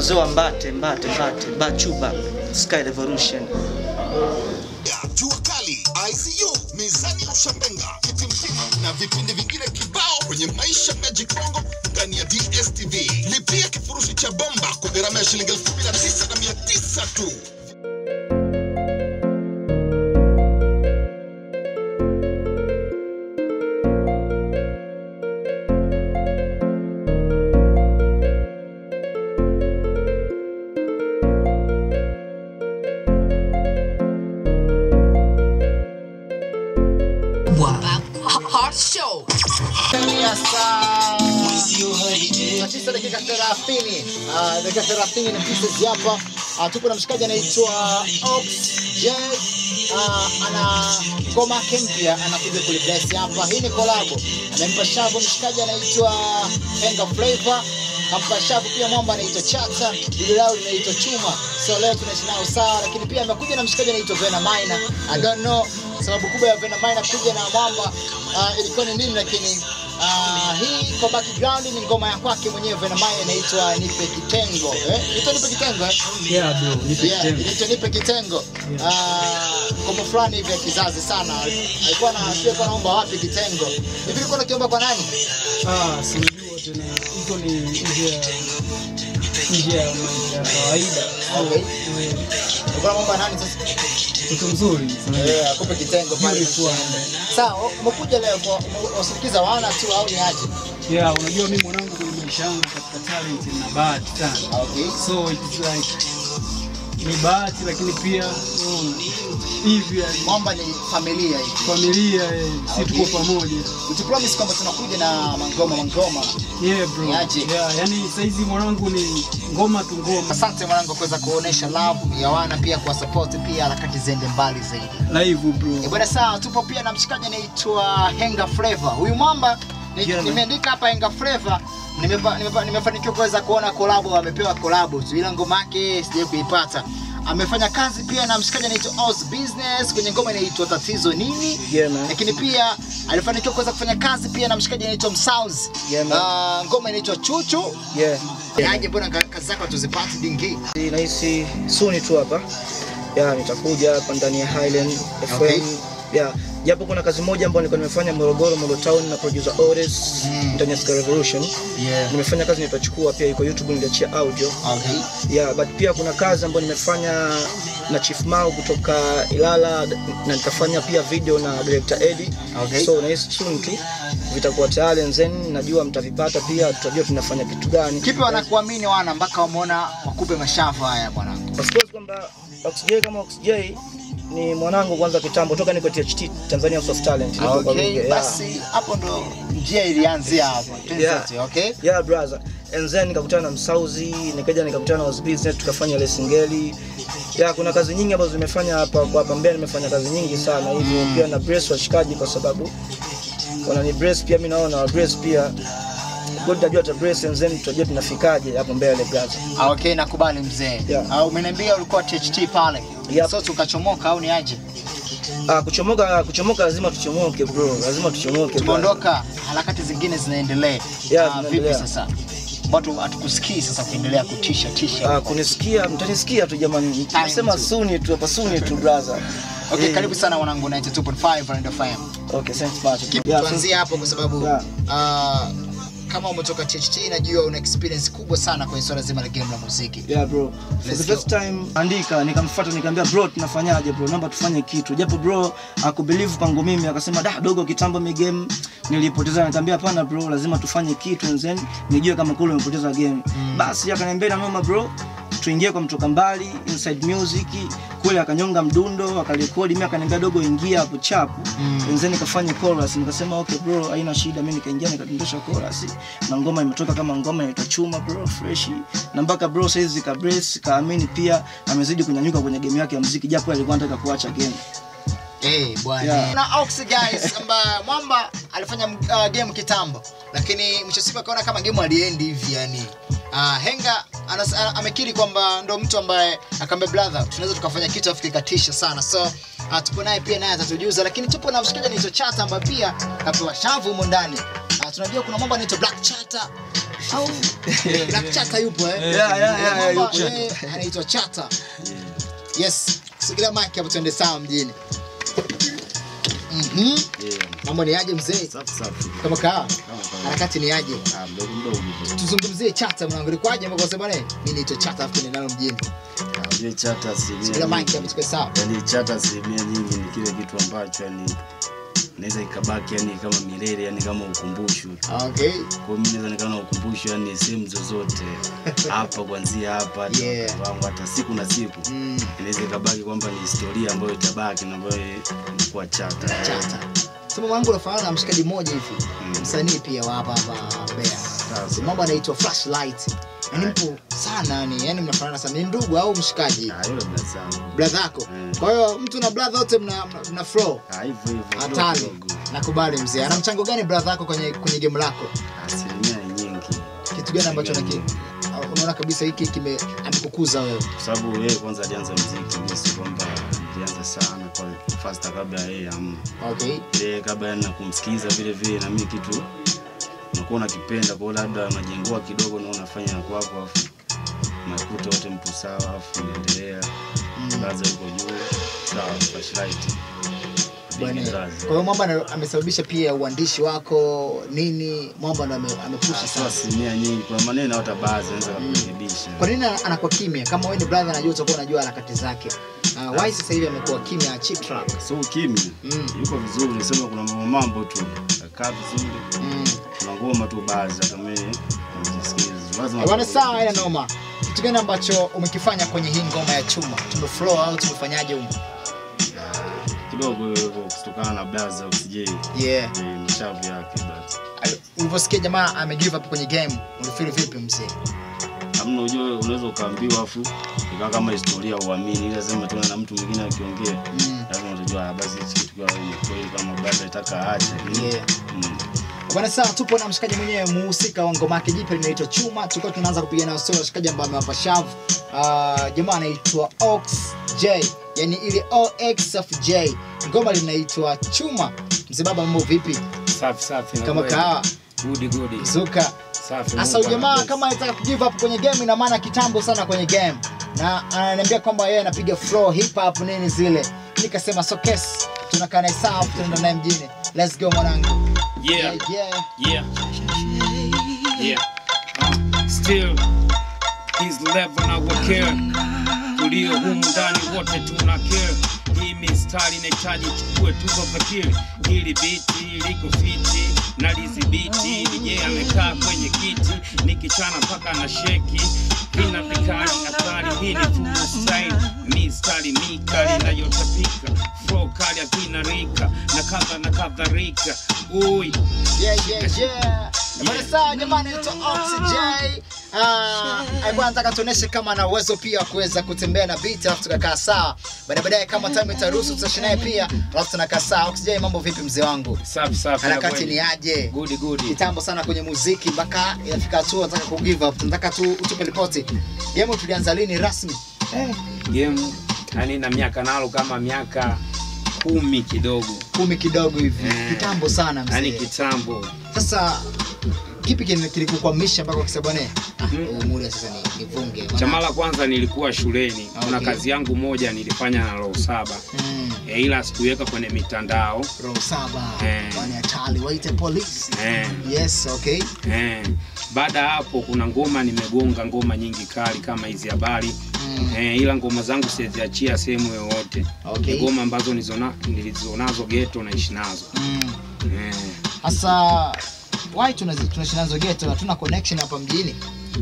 wazee wa Mbate, Mbate, Mbate, Bachuba, Sky Revolution. ya jua kali ICU mizani ya ushambenga kitimtimu na vipindi vingine kibao kwenye maisha Magic Bongo ndani ya DSTV. Lipia kifurushi cha bomba kwa gharama ya shilingi elfu kumi na tisa na mia tisa tu. Hot Show. ya saa saa tisa dakika thelathini Ah, dakika thelathini na pieces hapa Ah, tupo na mshikaji anaitwa Ox J Ah, ana ngoma yake mpya anakuja kulibless hapa hii ni kolabo amempa shavu mshikaji anaitwa Henga Flavor kampa shavu pia mwamba anaitwa Chata dili lao linaitwa Chuma so leo tunaishi nao sawa lakini pia amekuja na mshikaji anaitwa Vena Minor I don't know sababu kubwa ya Vena Minor kuja na mwamba ah, ilikuwa ni nini lakini Ah, hii kwa background ni ngoma ya kwake mwenyewe Vena Minor inaitwa Nipe Kitengo. Eh? Inaitwa Nipe Kitengo eh? Yeah bro, nipe Yeah, inaitwa Nipe Kitengo. Ah, ngoma fulani hivi ya kizazi sana. Alikuwa na sio kwa naomba wapi kitengo. Hivi ulikuwa unakiomba kwa nani? Ah, sinajua tena iko ni nje ya nje ya maisha ya kawaida. Okay. Eh, Ulikuwa unaomba nani sasa? Mtoto mzuri sana. Eh, akupe kitengo pale. Beautiful. Sawa, umekuja leo kwa wasikiza wana tu au ni aje? Yeah, unajua mimi mwanangu kwenye maisha yangu katika talent na bahati sana. Okay. So it's like ni bahati lakini pia unaona, hivi yani, Mwamba ni familia hii. familia eh, si tuko Okay. pamoja. Utupromise kwamba tunakuja na mangoma mangoma. Yeah bro. Niaje? Yeah, yani saizi mwanangu ni ngoma tu ngoma. Asante mwanangu kuweza kuonesha love ya wana pia kwa support pia harakati ziende mbali zaidi. Live Eh, bro. Bwana sawa, tupo pia na mshikaji anaitwa Henga Flavor. Huyu mwamba ni- Yeah, man. nimeandika hapa Henga Flavor. Nimepa- nimepa- Nimefanikiwa kuweza kuona kolabo, amepewa kolabo tu, ila ngoma yake sijai kuipata. Amefanya kazi pia na mshikaji anaitwa Oz Business kwenye ngoma inaitwa Tatizo Nini. Yeah, man. Lakini pia alifanikiwa kuweza kufanya kazi pia na mshikaji anaitwa Msounds. Yeah, man. Ah, ngoma inaitwa Chuchu. Yeah. Aje mbona ka- kazi zako tuzipate dingi? Nahisi suni tu hapa. Ya, nitakuja hapa ndani ya Highland FM. Okay. Ya, japo kuna kazi moja ambayo nilikuwa nimefanya Morogoro, Molo Town na producer Oris Mm. ndani ya Sky Revolution. Yeah. Nimefanya kazi nitachukua pia iko YouTube niliachia audio. Okay. Yeah, but pia kuna kazi ambayo nimefanya na Chief Mao kutoka Ilala na nikafanya pia video na director Eddie. Okay. So nahisi soon tu vitakuwa tayari and then najua mtavipata pia, tutajua tunafanya kitu gani. Kipi wanakuamini wana mpaka wameona wakupe mashavu haya bwana? Of course kwamba Oxj kama Oxj ni mwanangu kwanza kitambo toka niko THT Tanzania House of Talent. Niko kwa Okay, Ruge, yeah. basi hapo ndo njia ilianzia hapo. Twende Yeah. sote, okay? Yeah brother. And then nikakutana na Msauzi, nikaja nikakutana na Oz Business tukafanya ile singeli. Yeah, kuna kazi nyingi ambazo nimefanya hapa kwa hapa Mbeya nimefanya kazi nyingi sana hivyo pia na brace washikaji kwa sababu wanani brace pia mimi naona wa brace pia God tajua ta brace and then tutajua tunafikaje hapo mbele brother. Ah, Okay, nakubali mzee. Yeah. Ah, umeniambia ulikuwa THT pale. Yep. So tukachomoka au ni aje? Ah, kuchomoka kuchomoka lazima tuchomoke bro, lazima tuchomoke. brother. Tumeondoka, harakati zingine zinaendelea. Yeah, Ah, vipi zinaendelea. sasa? Watu hatukusikii sasa kuendelea kutisha tisha. Ah, kunisikia mtanisikia tu jamani, nasema tu. suni tu hapa, suni tu brother. Okay, Eh, karibu sana mwanangu 92.5 Rand FM. Okay, thanks much. Keep Yeah, tuanzie hapo kwa sababu Yeah. ah, kama umetoka THT najua una experience kubwa sana kwenye swala zima la game la muziki. Yeah bro. For Let's the first time andika nikamfuata nikamwambia bro tunafanyaje bro? Naomba tufanye kitu. Japo bro akubelieve kwangu mimi akasema da dogo kitambo mi game nilipoteza nikamwambia hapana bro lazima tufanye kitu and then nijue kama kule umepoteza game. Basi akaniambia na noma bro tuingie kwa mtoka mbali inside music kule akanyonga mdundo akarekodi mimi akaniambia dogo ingia hapo chapu Mm. and then nikafanya chorus nikasema okay bro haina shida mimi nikaingia nikadondosha chorus na ngoma imetoka kama ngoma inaitwa chuma bro fresh na mpaka bro saizi ka brace kaamini pia amezidi kunyanyuka kwenye game yake ya muziki japo alikuwa anataka kuacha game Eh, bwana. Yeah. Na Ox guys ambaye Mwamba alifanya uh, game kitambo lakini mwisho siku akaona kama game aliendi hivi yani. Uh, Henga anas, a- amekiri kwamba ndo mtu ambaye akamwambia brother tunaweza tukafanya kitu afu kikatisha sana. So uh, tupo naye pia naye atatujuza lakini tupo na mshikaji anaitwa Chata ambaye pia kapewa shavu humo ndani. Uh, tunajua kuna mambo anaitwa Black Chata au Black Chata yupo eh? Yeah, yeah, yeah, Kuna yeah, mambo, yupo. eh, anaitwa Chata. Yes, sigilia mic hapo tuende sawa mjini. Mhm. Mambo ni aje mzee? Safi safi. Kama kaa. Kama kawaida. Harakati ni aje? Ah, mdogo mdogo hivyo. Tuzungumzie Chata mwanangu. Ilikuwaje mpaka usema bwana, mimi naitwa Chata afu ndio mjini. Ah, Unajua chata asilimia Sigilia mic nyingi- hapo tukue sawa. yaani chata asilimia nyingi ni kile kitu ambacho yani naweza ikabaki yani kama milele yani kama ukumbusho Okay. kwa mimi naweza nikawa na ukumbusho yani sehemu zozote hapa kuanzia hapa hata Yeah. wakati wangu hata siku na siku Mm. inaweza ikabaki kwamba ni historia ambayo itabaki na ambayo ilikuwa chata Chata. Sema mwanangu unafanana na mshikaji mmoja hivi. Mm. Msanii pia wa hapa hapa Mbeya. Sasa. Mambo anaitwa Flashlight. Yaani mpo sana yani, yani mnafanana sana. Ni ndugu au mshikaji? Ah, yule blaza zangu Brother yako. Mm. Kwa hiyo mtu na brother wote mna mna, mna flow. Ah, hivyo hivyo kidogo Hatari. kidogo. Nakubali mzee. Ana mchango gani brother yako kwenye kwenye game lako? asilimia ni nyingi Kitu gani ambacho unaki unaona kabisa hiki kime amekukuza wewe? kwa sababu yeye kwanza alianza mziki mimi si kwamba nilianza sana kwa fasta kabla ya yeye amna Okay. ile kabla yani na kumsikiza vile vile na mimi kitu unakuwa unakipenda kwa hiyo labda unajengua kidogo na unafanya na kwako afu unakuta wote mpo sawa afu unaendelea Mm. blaza yuko juu sawa flashlight Bwana. Big Kwa blaza. hiyo Mwamba ana- amesababisha pia uandishi wako nini? Mwamba ndo ame- amepusha Ah, sio sana. asilimia nyingi kuna maneno hata baadhi anaweza kurekebisha Kwa nini ana- anakuwa kimya? Kama wewe ni brother, najua utakuwa unajua harakati zake. Uh, why sasa hivi amekuwa kimya cheap track? so kimya Mm. yuko vizuri nisema kuna mambo mambo tu akaa vizuri Mm. kuna ngoma tu baadhi hata mimi nazisikiza lazima Eh, Bwana sawa, ina noma. Kitu gani ambacho umekifanya kwenye hii ngoma ya chuma? Tumeflow au tumefanyaje huko? kidogo hivyo kutokana na blaza usije Yeah. mashavu yake blaza Al- Ulivyosikia jamaa ame give up kwenye game, ulifeel vipi mzee? hamna ujue unaweza ukaambiwa afu ikawa kama historia uamini ili lazima tena na mtu mwingine akiongea Mm. lazima utajua ah, basi hichi kitu kwa ni kweli kama blaza itaka aache Yeah. mm. Bwana sawa, tupo na mshikaji mwenyewe muhusika wa ngoma yake jipya linaitwa Chuma. Tulikuwa tunaanza kupiga nayo story washikaji ambao amewapa shavu. Uh, jamaa anaitwa Ox J, yani ile OX of J. Ngoma linaitwa Chuma. Mzee baba, mambo vipi? Safi safi. na Kama kweli. kahawa, Gudi gudi. zuka. Safi. Sasa Mungu ujamaa anabless. kama anataka kugive up kwenye game, ina maana kitambo sana kwenye game, na ananiambia kwamba yeye anapiga flow hip hop nini zile. Nikasema so kes, tunakaa naye sawa, tunaenda naye mjini. Let's go mwanangu. Yeah, yeah. yeah. Yeah. Uh, still his level na wakare. Tulio humu ndani wote tuna care. Hii mistari inahitaji chukue tuzo fakiri. Hili biti liko fiti na lizibiti. DJ amekaa kwenye kiti nikichana mpaka na sheki. Hina vikali hatari, hii ni full style. Mistari mikali inayotapika. Flow kali akina rika na kadha na kadhalika. Ui, Yeah, yeah, yeah. Bwana sawa jamani, naitwa Oxygen. Ah, alikuwa anataka tuoneshe kama ana uwezo pia wa kuweza kutembea na beat alafu tukakaa sawa. Baada baadaye kama time itaruhusu tutaishi naye pia alafu tunakaa sawa. Oxygen, mambo vipi mzee wangu? safi safi. na Harakati kweli. ni aje? Gudi gudi. Kitambo sana kwenye muziki mpaka inafika hatua nataka ku give up. Tunataka tu utupe ripoti. Game tulianza lini rasmi? game yani na miaka nalo kama miaka kumi kidogo Kumi kidogo hivi. Eh. Kitambo sana yani mzee. kitambo Sasa kipi kile- kilikukwamisha mpaka ukisema bwana, ah, Mm. huu muda sasa ni nivunge. cha mara kwanza nilikuwa shuleni kuna Okay. kazi yangu moja nilifanya na roho saba Mm. e, ila sikuiweka kwenye mitandao roho saba Eh. wani hatari waite polisi eh, yes okay eh. baada ya hapo kuna ngoma nimegonga ngoma nyingi kali kama hizi habari Mm. eh, ila ngoma zangu siziachia sehemu yoyote Okay. Ni ngoma ambazo nilizona- nilizonazo geto naishi nazo Mm. eh. hasa why tunazi- tunaishi nazo geto hatuna connection hapa mjini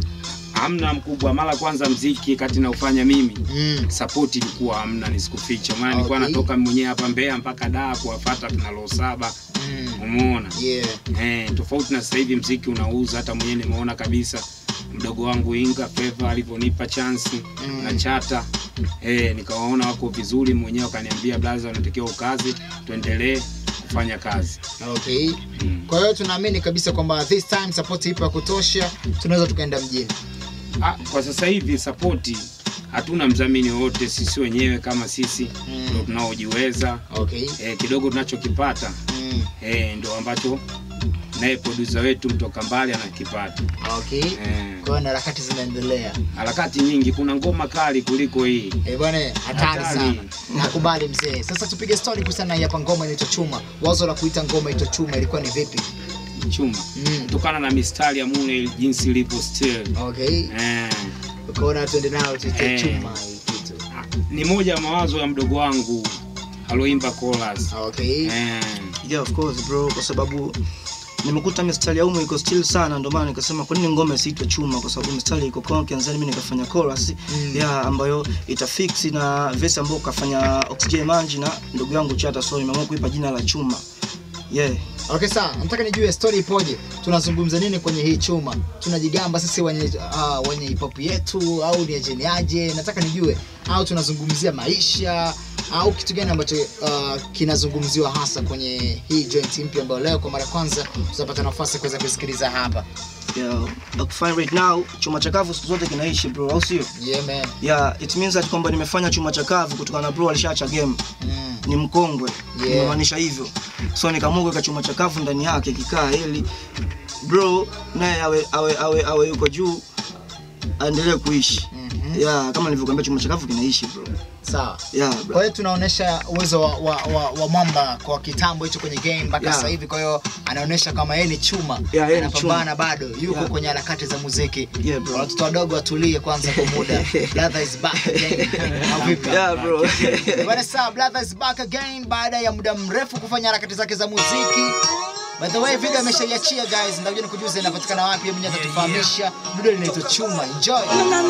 hamna mkubwa mara kwanza mziki kati naufanya mimi mm. support ilikuwa hamna nisikuficha maana nilikuwa Okay. natoka mwenyewe hapa Mbeya mpaka Dar kuwafuata tuna roho saba Mm. umeona yeah eh, tofauti na sasa hivi mziki unauza hata mwenyewe nimeona kabisa mdogo wangu Inga Favor alivyonipa chance Mm. na chata eh, nikawaona wako vizuri mwenyewe akaniambia blaza unatakiwa ukazi tuendelee kufanya kazi okay mm. kwa hiyo tunaamini kabisa kwamba this time support ipo ya kutosha tunaweza tukaenda mjini ah, kwa sasa hivi sapoti hatuna mdhamini wowote sisi wenyewe kama sisi Mm. ndo tunaojiweza okay eh, kidogo tunachokipata mm. eh, ndo ambacho naye producer wetu mtoka mbali anakipata. Okay. Eh, Kwa hiyo na harakati zinaendelea. harakati nyingi, kuna ngoma kali kuliko hii. Eh bwana, hatari Hatari. sana. Nakubali mzee. Sasa tupige story kuhusiana na hii hapa ngoma inaitwa Chuma. Wazo la kuita ngoma inaitwa Chuma ilikuwa ni vipi? Chuma Mm. kutokana na mistari ya Mune jinsi ilivyo still. Okay. Eh, Ukaona tuende nao tuite Eh. Chuma hii kitu. ni moja ya mawazo ya mdogo wangu aloimba chorus. Okay. Eh, yeah of course bro kwa sababu nimekuta mistari ya umu iko still sana ndio maana nikasema kwa nini ngoma isiitwe chuma kwa sababu mistari iko conkenz mimi nikafanya chorus Mm. yeah ambayo itafix na verse ambayo kafanya oxygen manji na ndugu yangu chata so nimeamua kuipa jina la chuma yeah Okay sawa, nataka nijue story ipoje. Tunazungumza nini kwenye hii chuma? Tunajigamba sisi wenye uh, wenye hip hop yetu au ni ajeni aje? Nataka nijue au tunazungumzia maisha au kitu gani ambacho uh, kinazungumziwa hasa kwenye hii joint mpya ambayo leo kwa mara ya kwanza tutapata nafasi ya kuweza kusikiliza hapa. yeah ukifanya right now chuma chakavu siku zote kinaishi bro au sio Yeah man. yeah it means that kwamba nimefanya chuma chakavu kutokana na bro alishaacha game Mm. ni mkongwe Yeah. nimemaanisha hivyo so nikaamua kuweka chuma chakavu ndani yake kikaa ili bro naye awe awe awe awe yuko juu aendelee kuishi Mhm. yeah kama nilivyokuambia chuma chakavu kinaishi bro Sawa. yeah Kwa bro hiyo tunaonesha uwezo wa, wa, wa, wa mwamba kwa kitambo hicho kwenye game mpaka Yeah. sasa hivi. Kwa hiyo anaonesha kama yeye ni chuma, Yeah, yeye ni anapambana chuma. bado, yuko Yeah. kwenye harakati za muziki. Yeah, bro. Watoto wadogo watulie kwanza kwa muda. Brother is back again. Au vipi? yeah bro Bwana sawa, Brother is back again baada ya muda mrefu kufanya harakati zake za muziki. By the way, video ameshaiachia guys, ndakuja nikujuze inapatikana wapi, yeye mwenyewe atatufahamisha. Video linaitwa Chuma. Enjoy.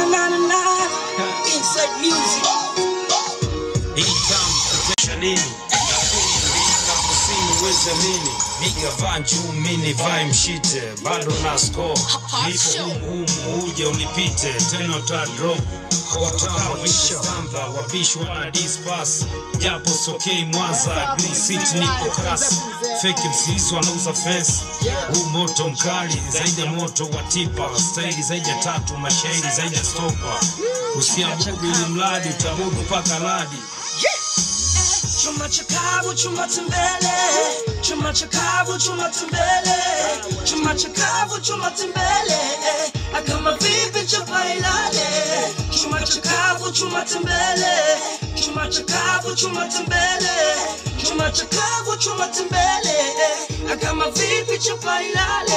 mini vai mshite bado na score nipo humu uje unipite tena uta drop watawishamba wabishwa na dispas japo sokei mwanza green city nipo kasi feki msisi wanauza fence huu moto mkali zaidi ya moto wa tipa staili zaidi ya tatu mashairi zaidi ya stopa usiabudu ili mradi utabudu mpaka radi Chuma chakavu, chuma tembele, chuma chakavu, chuma tembele, chuma chakavu, chuma tembele, kama vipi chapa ilale. Chuma chakavu, chuma tembele, chuma chakavu, chuma tembele, chuma chakavu, chuma tembele, kama vipi chapa ilale.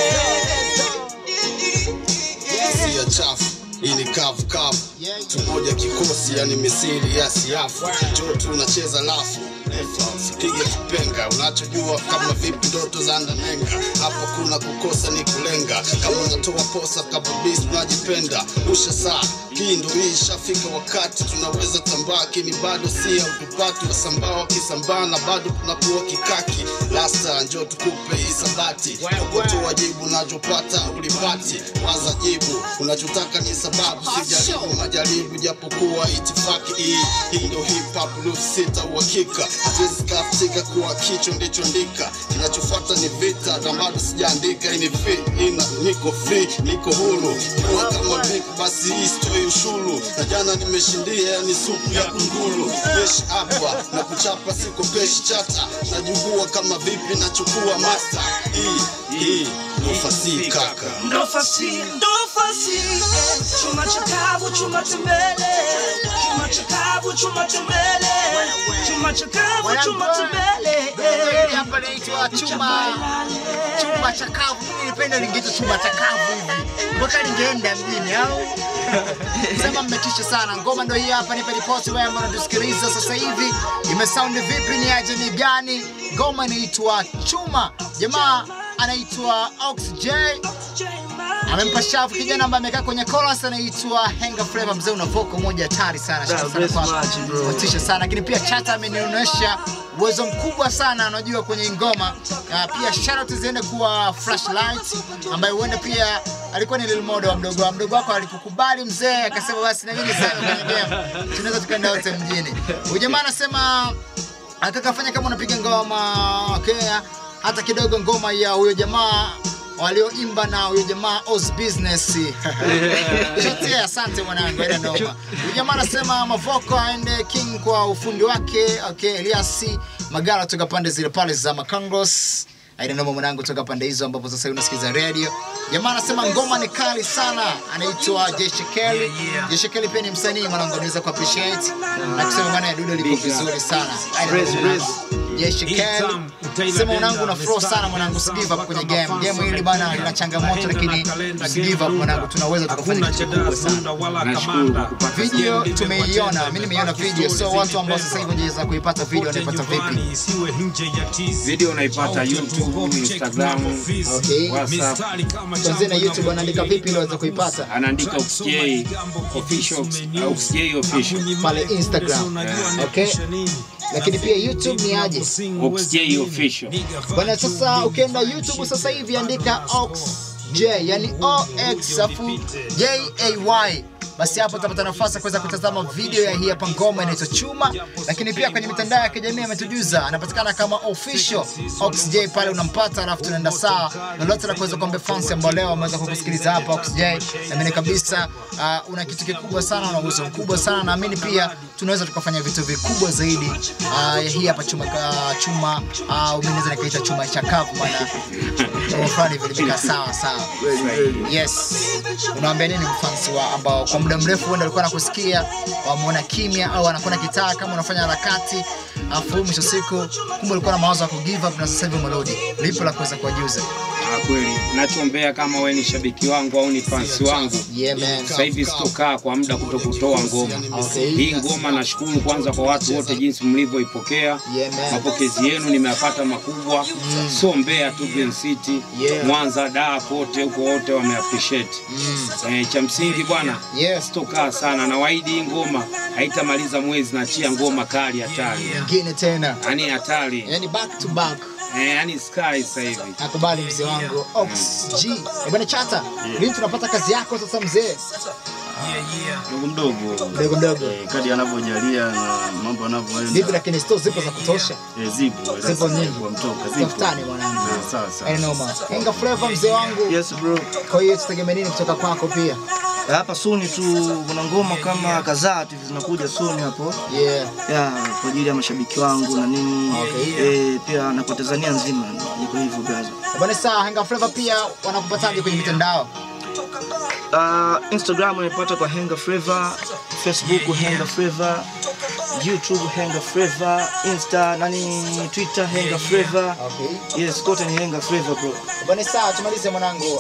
si ya chafu hii ni kavu kavu tumoja kikosi yani misiri ya siafu jo tunacheza lafu sipige kipenga unachojua kama vipi ndoto za ndanenga hapa kuna kukosa ni kulenga kama unatoa posa kababis unajipenda usha saa hii ndo hii ishafika wakati tunaweza tambaa kini bado si autupati wasambaa wakisambaa na bado tunakuwa kikaki lasta njo tukupe hisabati okotoa jibu unachopata ulipati waza jibu unachotaka ni sababu sijaribu majaribu japokuwa itifaki hii hii ndo hip hop love sita uhakika hatuwezi katika kuwa kicho ndicho ndika kinachofuata ni vita na bado sijaandika ini free ina niko free niko huru kuwa kama vipi basi hii stoi ushuru na jana nimeshindia yani supu ya kunguru jeshi hapa na kuchapa siko peshi chata najugua kama vipi nachukua master hii hii ndo fasihi kaka Ndo fasi, ndo fasi, chuma chakavu, chuma tembele, chuma chakavu, chuma tembele, chuma chakavu, chuma tembele. Hapa naitwa Chuma. chumba chakavu. Mimi nilipenda lingeitwa chumba chakavu hivi, mpaka ningeenda mjini au sema. Mmetisha sana. Ngoma ndo hii hapa, nipe ripoti wewe ambao unatusikiliza sasa hivi, imesound vipi? Ni aje? Ni gani? Ngoma inaitwa Chuma, jamaa anaitwa Ox J amempa shavu kijana ambaye amekaa kwenye chorus anaitwa Henga Flavor. Mzee una vocal moja hatari sana, Yeah, shukran bless sana much, bro. kwako, motisha sana. Lakini pia Chata amenionyesha uwezo mkubwa sana, anajua kwenye ngoma. Uh, pia shout out ziende kuwa Flashlight ambaye huenda pia alikuwa ni little model wa mdogo wa mdogo wako, alikukubali mzee, akasema basi na mimi sana kwenye game, tunaweza tukaenda wote mjini. Huyu jamaa anasema akakafanya kama unapiga ngoma okay, hata kidogo ngoma ya huyo jamaa walioimba na huyo jamaa Oz Business. Chote, asante mwanangu, ila noma. Huyo jamaa anasema Mavoko aende King kwa ufundi wake. Okay, Elias Magala toka pande zile pale za Makangos. Aidanoma mwanangu toka pande hizo ambapo sasa hivi unasikiza radio. Jamaa anasema ngoma ni kali sana, anaitwa Jeshi Kelly. Jeshi Kelly pia ni msanii mwanangu, anaweza ku appreciate na kusema bwana Dude liko vizuri sana. Praise, praise. Jeshi Kelly. Sema mwanangu una flow sana mwanangu, usi give up kwenye game. Game hili bana lina changamoto lakini usi give up mwanangu, tunaweza tukafanya kitu kikubwa sana. Video tumeiona, mimi nimeiona video, so watu ambao sasa hivi wanaweza kuipata video wanaipata vipi? Video unaipata YouTube, Instagram, Okay. WhatsApp. Tuanzie na YouTube, anaandika vipi ili waweze kuipata? Anaandika OXJ official, OXJ official. pale Instagram. Okay. Lakini pia YouTube ni aje? OXJ official. Bwana, sasa ukienda YouTube sasa hivi andika Ox J, yani O X afu J A Y. Basi hapo utapata nafasi ya kuweza kutazama video ya hii hapa ngoma inaitwa Chuma, lakini pia kwenye mitandao ya kijamii ametujuza anapatikana kama official Ox J pale unampata, alafu tunaenda sawa. Lolote la kuweza kuambia fans ambao leo wameweza kukusikiliza hapa Ox J, naamini kabisa uh, una kitu kikubwa sana, una uwezo mkubwa sana, naamini pia tunaweza tukafanya vitu vikubwa zaidi. Uh, hii hapa chuma uh, chuma uh, mimi naweza nikaita chuma cha kavu maana chuma fulani vile vimekaa sawa sawa. Yes. Unawaambia nini mfans wa ambao kwa muda mrefu huenda alikuwa anakusikia wamuona kimya au anakuwa na kitaa kama unafanya harakati afu mwisho siku kumbe ulikuwa na mawazo ya ku give up na sasa hivi umerudi. Lipo la kuweza kuwajuza. Ah, kweli nachombea kama wewe ni shabiki wangu au ni fans wangu Yeah man. sasa hivi sitokaa kwa muda kuto kutoa ngoma Okay. hii ngoma nashukuru kwanza kwa watu wote jinsi mlivyoipokea Yeah man. mapokezi yenu nimeyapata makubwa so Mbeya tu Green City Yeah. Mwanza Dar kote huko wote wame appreciate eh, cha msingi bwana Yes. sitokaa sana na waidi hii ngoma haitamaliza mwezi nachia ngoma kali hatari Nyingine tena. yani hatari Yaani back to back. eh, yani sky sasa hivi Nakubali mzee wangu Ox G. Eh, Bwana Chata, lini tunapata kazi yako sasa mzee? mdogo mdogo Mdogo mdogo. Eh, kadi anavyojalia na mambo yanavyoenda Vipi lakini store zipo za kutosha? Eh, zipo Zipo nyingi. kwa mtoka zipo Tafutani mwanangu. Eh, sawa sawa Haina noma. Enga Flavor mzee wangu. Yes bro. Kwa hiyo tutegemea nini kutoka kwako pia? Hapa suni tu kuna ngoma kama kadhaa tu zinakuja suni hapo. Yeah. Ya kwa ajili ya mashabiki wangu na nini. Okay. Eh, pia na kwa Tanzania nzima iko hivyo brother. Bwana saa Henga Flavor pia wanakupataje kwenye mitandao? Uh, Instagram unaipata kwa Henga Flavor, Facebook Henga Flavor, YouTube Henga Flavor, Insta nani Twitter Henga Flavor. Okay. Yes, kote ni Henga Flavor bro. Bwana saa tumalize mwanangu.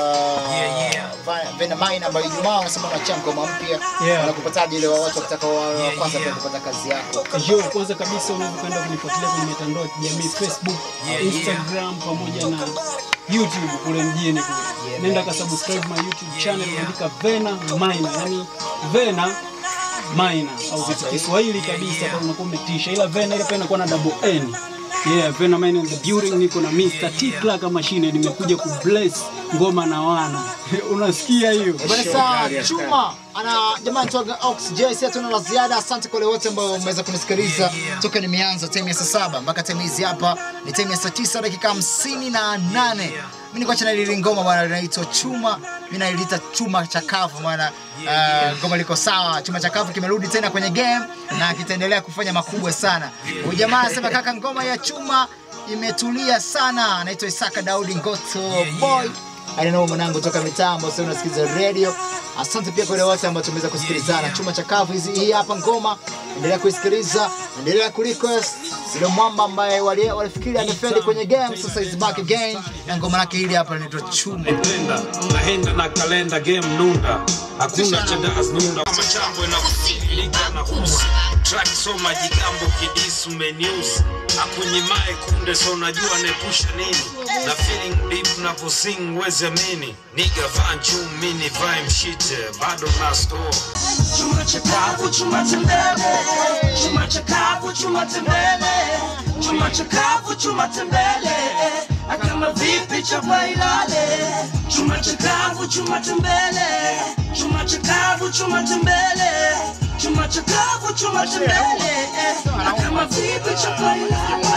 Uh, Vena Mine ambayo Ijumaa unasema unachia ngoma mpya. Yeah. Wanakupataje ile watu wakitaka wa wa kwanza pia kupata kazi yako? Yo, kwanza kabisa unaweza kwenda kunifuatilia kwenye mitandao ya kijamii Facebook, Instagram pamoja na YouTube kule mjini kule. Nenda ka subscribe my YouTube channel andika Vena Minor, yani Vena Minor au vitu Kiswahili kabisa kwa unakuwa umetisha, ila Vena ile pia inakuwa na double N. Yeah, Vena Minor in the building, niko na Mr. T Clark machine, nimekuja ku bless ngoma na wana. Unasikia hiyo? Bwana saa Chuma ana jamaa anaitwa Ox J, sasa tuna la ziada. Asante kwa wale wote ambao mmeweza kunisikiliza toka nimeanza time ya saa saba mpaka time hizi hapa ni time ya saa tisa dakika hamsini na nane. Mimi niko chana lili ngoma bwana linaitwa Chuma, mimi nailita chuma chakavu bwana. Uh, ngoma liko sawa, chuma chakavu kimerudi tena kwenye game na kitaendelea kufanya makubwa sana. Huyu jamaa anasema kaka, ngoma ya chuma imetulia sana. Anaitwa Isaka Daudi Ngoto boy alinao mwanangu toka mitambo sasa unasikiza radio asante pia kwa wale wote ambao tumeweza kusikilizana chuma cha kavu hizi hii hapa ngoma endelea kuisikiliza endelea kurequest ile mwamba ambaye wali- walifikiri amefeli kwenye game sasa is back again na ngoma lake hili hapa linaitwa chuma Nenda naenda na kalenda game nunda hakuna cha das nunda kama chambo na liga na kusa track soma jigambo kidisu menus akunyimae kunde so unajua nepusha nini na feeling deep napo sing weze mini niga vanchu mini vae mshite bado na store Chuma chakavu, chuma tembele. Chuma chakavu, chuma tembele. Chuma chakavu, chuma tembele. Akama vipi chapa ilale. Chuma chakavu, chuma tembele. Chuma chakavu, chuma tembele. Chuma chakavu, chuma tembele. Akama vipi chapa ilale.